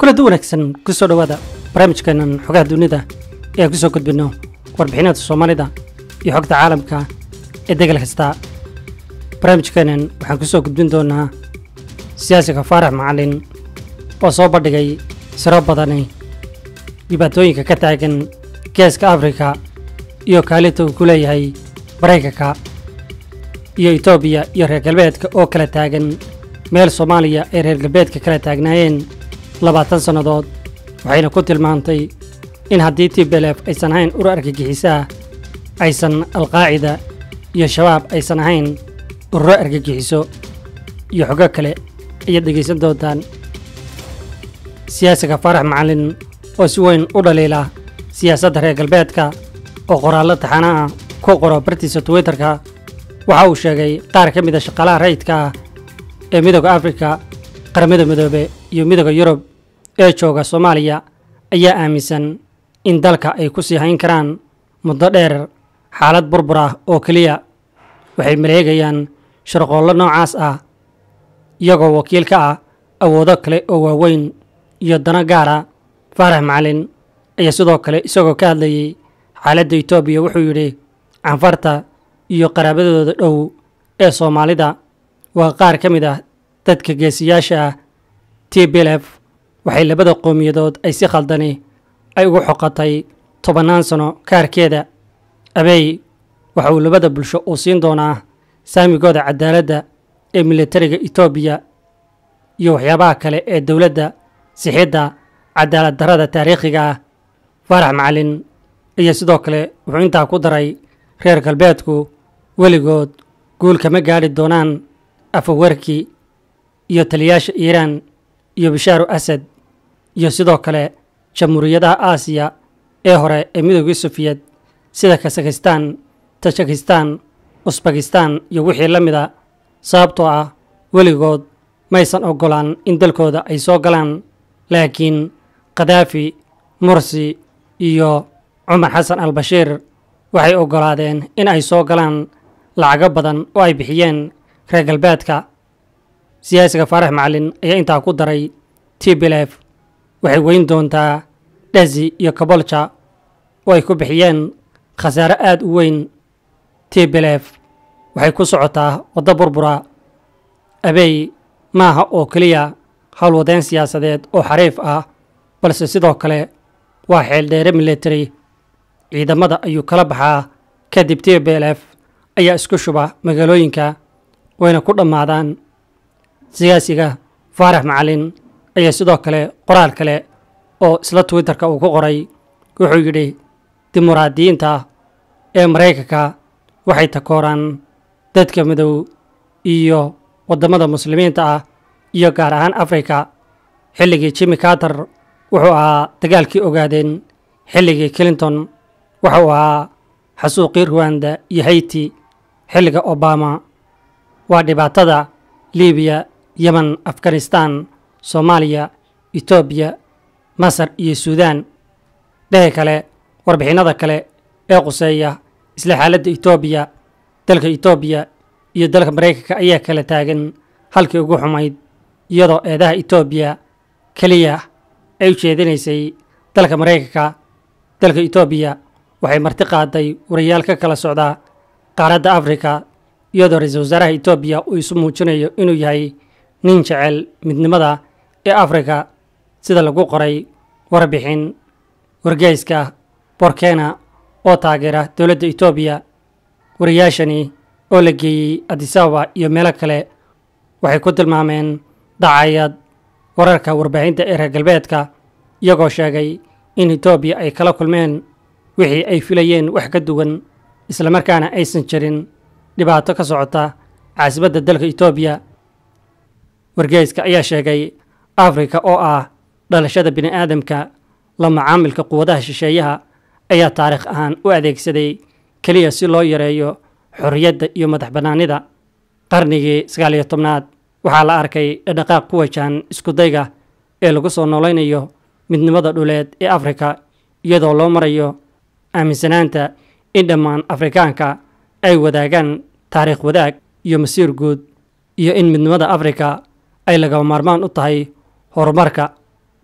kulada wanaagsan kusoo dhowaada barnaamijkeenan xogaha dunida ee aan kusoo gudbinno warbixinada soomaalida iyo xogta caalamka ee degal kasta barnaamijkeenan waxaan kusoo gudbin doonaa siyaasiga faarax macalin oo soo bandhigay siro badani dhibaatooyinka ka taagan geeska afrika iyo kaalinta uu ku leeyahay maraykanka iyo etoobiya iyo reer galbeedka oo kala taagan meel soomaaliya ay reer galbeedka kala taagnaayeen labaatan sannadood waxayna ku tilmaantay in haddii tblf aysan ahayn ur argagixisaa aysan alqaacida iyo shabaab aysan ahayn ururo argagixiso iyo xogo kale ayaad dhegaysan doontaan siyaasiga faarax macalin oo si weyn u dhaliila siyaasadda reer galbeedka oo qoraallo taxana ah ku qoro bartiisa twitterka waxa uu sheegay qaar ka mida shaqaalaha rayidka ah ee midooda afrika qaramada midoobe iyo midooda yurub ee jooga soomaaliya ayaa aaminsan in dalka ay ku sii hayn karaan muddo dheer xaalad burbur ah oo keliya waxay maleegayaan sharqoollo noocaas ah iyagoo wakiil ka ah awoodo kale oo waaweyn iyo dano gaara faarax macalin ayaa sidoo kale isagoo ka hadlayay xaaladda etoobiya wuxuu yidhi canfarta iyo qaraabadooda dhow ee soomaalida waa qaar ka mid ah dadka geesiyaasha ah t blf waxay labada qowmiyadood ay si khaldani ay ugu xoqatay tobannaan sano kaarkeeda abeey waxa uu labada bulsho uu siin doonaa saamigooda cadaaladda ee militariga etoobiya iyo waxyaabaha kale ee dowladda sixidda cadaalad darrada taariikhiga ah faarax macalin iyo sidoo kale wuxuu intaa ku daray reer galbeedku weligood guul kama gaadhi doonaan afawarki iyo taliyaasha iiraan iyo bashaaru asad iyo sidoo kale jamhuuriyadaha aasiya ee hore ee midoogii sufiyad sida kasakhistaan tajikistaan usbakistaan iyo wixii la mida sababtoo ah weligood maysan oggolaan in dalkooda ay soo galaan laakiin khadaafi mursi iyo cumar xasan al bashiir waxay oggolaadeen in ay soo galaan lacago badan oo ay bixiyeen reer galbeedka siyaasiga faarax macalin ayaa intaa ku daray t blf waxay weyn doontaa dhazi iyo kabolja oo ay ku bixiyeen khasaare aad u weyn t blf waxay ku socotaa waddo burbura abeey maaha oo keliya howlwadeen siyaasadeed oo xariif ah balse sidoo kale waa xeeldheere military ciidamada ayuu kala baxaa kadib t blf ayaa isku shuba magaalooyinka wayna ku dhammaadaan siyaasiga faarax macalin ayaa sidoo kale qoraal kale oo isla twitterka uu ku qoray wuxuu yidhi dimuqraadiyiinta ee maraykanka waxay takooraan dadka midow iyo waddamada muslimiinta ah iyo gaar ahaan afrika xilligii jimmy carter wuxuu ahaa dagaalkii ogaadeen xilligii clinton wuxuu ahaa xasuuqii ruwanda iyo hayti xilliga obama waa dhibaatada libiya yemen afghanistan soomaaliya etoobiya masar iyo suudaan dhehe kale warbixinnada kale ee quseeya isla xaaladda etoobiya dalka etoobiya iyo dalka maraykanka ayaa kala taagan halkii ugu xumayd iyadoo eedaha etoobiya keliya ay u jeedinaysay dalka maraykanka dalka etoobiya waxay marti qaaday warayaal ka kala socda qaaradda afrika iyadoo ra-iisul wasaaraha etoobiya uu isu muujinayo inuu yahay nin jecel midnimada ee afrika sida lagu qoray warbixin wargeyska borkena oo taageera dowladda etoobiya wariyaashani oo la geeyey adisababa iyo meelo kale waxay ku tilmaameen dacayad wararka warbaahinta ee reer galbeedka iyagoo sheegay in etoobiya ay kala kulmeen wixii ay filayeen wax ka duwan islamarkaana aysan jirin dhibaato ka socota caasimadda dalka etoobiya wargeyska ayaa sheegay afrika oo ah dhalashada bini aadamka la macaamilka quwadaha shisheeyaha ayaa taariikh ahaan u adeegsaday keliya si loo yareeyo xorriyadda iyo madax bannaanida qarnigii sagaal iyo tobnaad waxaa la arkay dhaqdhaqaaq ku wajahan iskudayga ee lagu soo noolaynayo midnimada dhuleed ee afrika iyadoo loo marayo aaminsanaanta in dhammaan afrikaanka ay wadaagaan taariikh wadaag iyo masiir guud iyo in midnimada afrika ay lagama maarmaan u tahay horumarka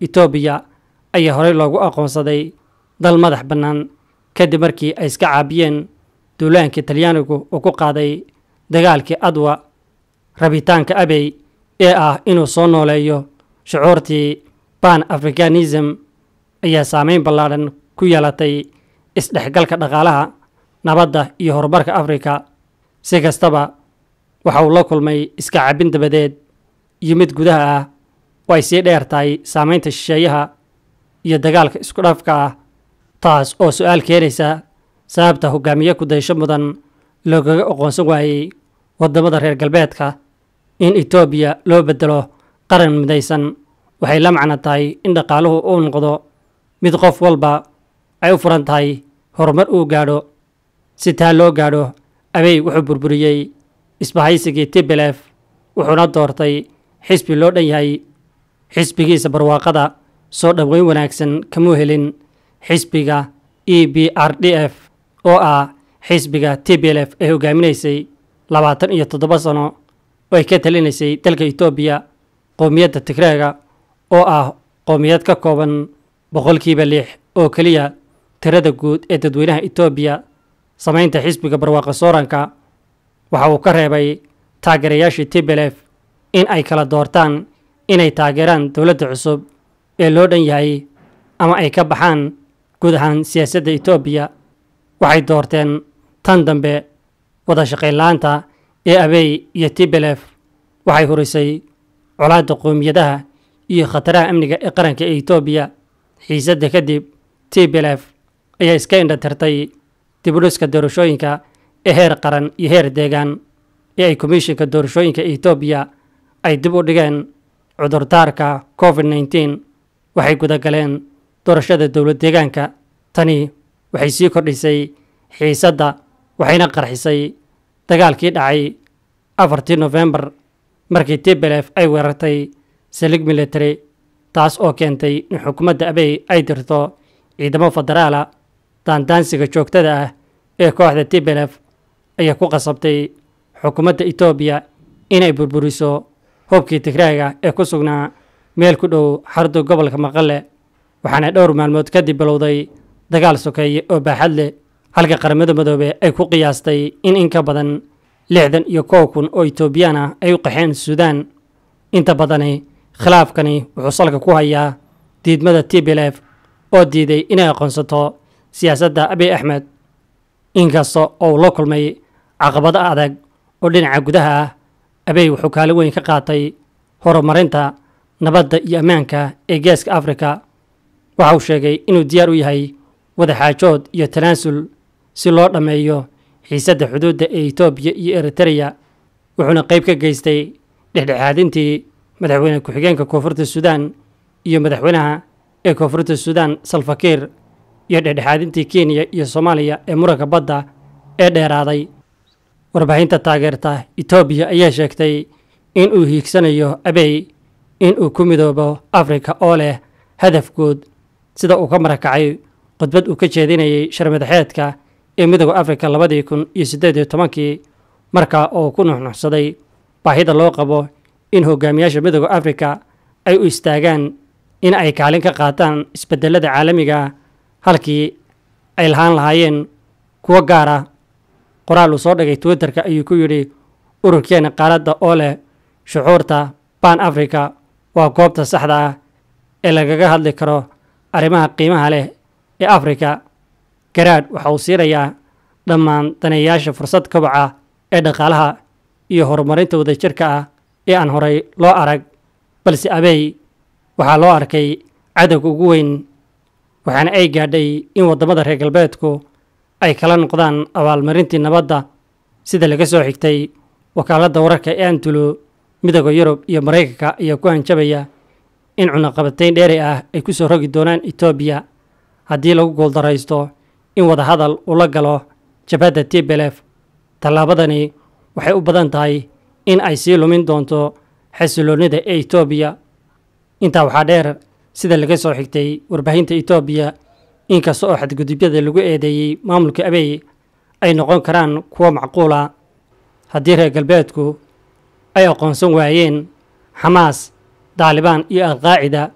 etoobiya ayaa horey loogu aqoonsaday dal madax bannaan kadib markii ay iska caabiyeen duulaankii talyaanigu uu ku qaaday dagaalkii adwa rabitaanka abey ee ah inuu soo nooleeyo shucuurtii ban africanism ayaa saameyn ballaadhan ku yeelatay isdhexgalka dhaqaalaha nabadda iyo horumarka afrika si kastaba waxa uu la kulmay iska cabbin dabadeed iyo mid gudaha ah oo ay sii dheer tahay saameynta shisheeyaha iyo dagaalka isku dhafka ah taas oo su-aal keenaysa sababta hogaamiye ku-daysho mudan loogaga aqoonsan waayey waddamada reer galbeedka in etoobiya loo beddelo qaran midaysan waxay la macno tahay in dhaqaaluhu uu noqdo mid qof walba ay u furan tahay horumar uu gaadho si taa loo gaadho abey wuxuu burburiyey isbahaysigii tibelef wuxuuna doortay xisbi loo dhan yahay xisbigiisa barwaaqada soo dhoweyn wanaagsan kamuu helin xisbiga e b r d f oo ah xisbiga tblf ee hogaaminaysay labaatan iyo toddoba sano oo ay ka talinaysay dalka etoobiya qowmiyadda tigreega oo ah qowmiyad ka kooban boqolkiiba lix oo keliya tirada guud ee dadweynaha etoobiya samaynta xisbiga barwaaqo sooranka waxa uu ka reebay taageerayaashii tblf in ay kala doortaan inay taageeraan dowladda cusub ee loo dhan yahay ama ay ka baxaan guud ahaan siyaasadda etoobiya waxay doorteen tan dambe wada shaqaynla-aanta ee abey iyo tblf waxay hurisay colaadda qowmiyadaha iyo khataraha amniga ee qaranka ee etoobiya xiisadda kadib tblf ayaa iska indhatirtay dibudhiska doorashooyinka ee heer qaran iyo heer deegaan ee ay komishinka doorashooyinka etoobiya ay dib u dhigeen cudurdaarka covid nneteen waxay gudagaleen doorashada dowlad deegaanka tani waxay sii kordhisay xiisadda waxayna qarxisay dagaalkii dhacay afartii nofembar markii tblf ay weerartay salig military taas oo keentay in xukuumadda abey ay dirto ciidamo federaala daandaansiga joogtada ah ee kooxda tblf ayaa ku qasabtay xukuumadda etoobiya inay burburiso hubkii tigraaga ee ku sugnaa meel ku dhow xardu gobolka maqale waxaana dhowr maalmood kadib bilowday dagaal sokeeye oo baaxad leh halka qaramada midoobe ay ku qiyaastay in in ka badan lixdan iyo kow kun oo etoobiyaan ah ay u qaxeen suudaan inta badani khilaafkani wuxuu salka ku hayaa diidmada tblf oo diiday inay aqoonsato siyaasadda abiy axmed inkasta oo uu la kulmay caqabado adag oo dhinaca gudaha ah abey wuxuu kaalin weyn ka qaatay horumarinta nabadda iyo ammaanka ee geeska afrika waxa uu sheegay inuu diyaar u yahay wadaxaajood iyo tanaasul si loo dhammeeyo xiisadda xuduudda ee etoobiya iyo eritereya wuxuuna qayb ka geystay dhexdhexaadintii madaxweyne ku-xigeenka koonfurta suudaan iyo madaxweynaha ee koonfurta suudaan salfakiir iyo dhexdhexaadintii kenya iyo soomaaliya ee muranka badda ee dheeraaday warbaahinta taageerta etoobiya ayaa sheegtay in uu hiigsanayo abey in uu ku midoobo afrika oo leh hadaf guud sida uu ka marakacay khudbad uu ka jeedinayay sharmadaxeedka ee midooda afrika labadii kun iyo siddeed iyo tobankii markaa oo ku nuxnuxsaday baahida loo qabo in hogaamiyaasha midooda afrika ay u istaagaan in ay kaalin ka qaataan isbedelada caalamiga halkii ay lahaan lahaayeen kuwo gaar ah qoraal uu soo dhigay twitterka ayuu ku yidhi ururkeena qaaladda oo leh shucuurta ban africa waa goobta saxda ah ee lagaga hadli karo arrimaha qiimaha leh ee afrika garaadh waxa uu siinayaa dhammaan daneeyaasha fursad kobaca ee dhaqaalaha iyo horumarinta wadajirka ah ee aan horay loo arag balse abey waxaa loo arkay cadowga ugu weyn waxaana ay gaadhay in waddamada reer galbeedku ay kala noqdaan abaalmarintii nabadda sida laga soo xigtay wakaaladda wararka ee antulo midooda yurub iyo maraykanka ayaa ku hanjabaya in cunaqabatayn dheeri ah ay ku soo rogi doonaan etoobiya haddii lagu guuldaraysto in wadahadal uu la galo jabhadda tblf tallaabadani waxay u badan tahay in ay sii lumin doonto xasiloonnida ee etoobiya intaa waxaa dheer sida laga soo xigtay warbaahinta etoobiya inkasta oo xadgudubyada lagu eedeeyey maamulka abey ay noqon karaan kuwo macquula haddii reer galbeedku ay aqoonsan waayeen xamaas daalibaan iyo alqaacida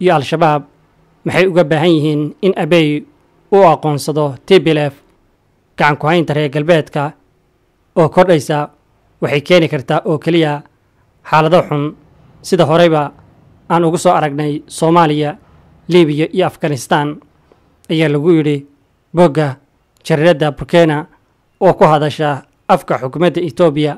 iyo al-shabaab maxay uga baahan yihiin in abey uu aqoonsado tblf gacan ku-haynta reer galbeedka oo kordhaysa waxay keeni kartaa oo keliya xaalado xun sida horeyba aan ugu soo aragnay soomaaliya libiya iyo afghanistan ayaa lagu yidhi bogga jariiradda burkena oo ku hadasha afka xukuumadda etoobiya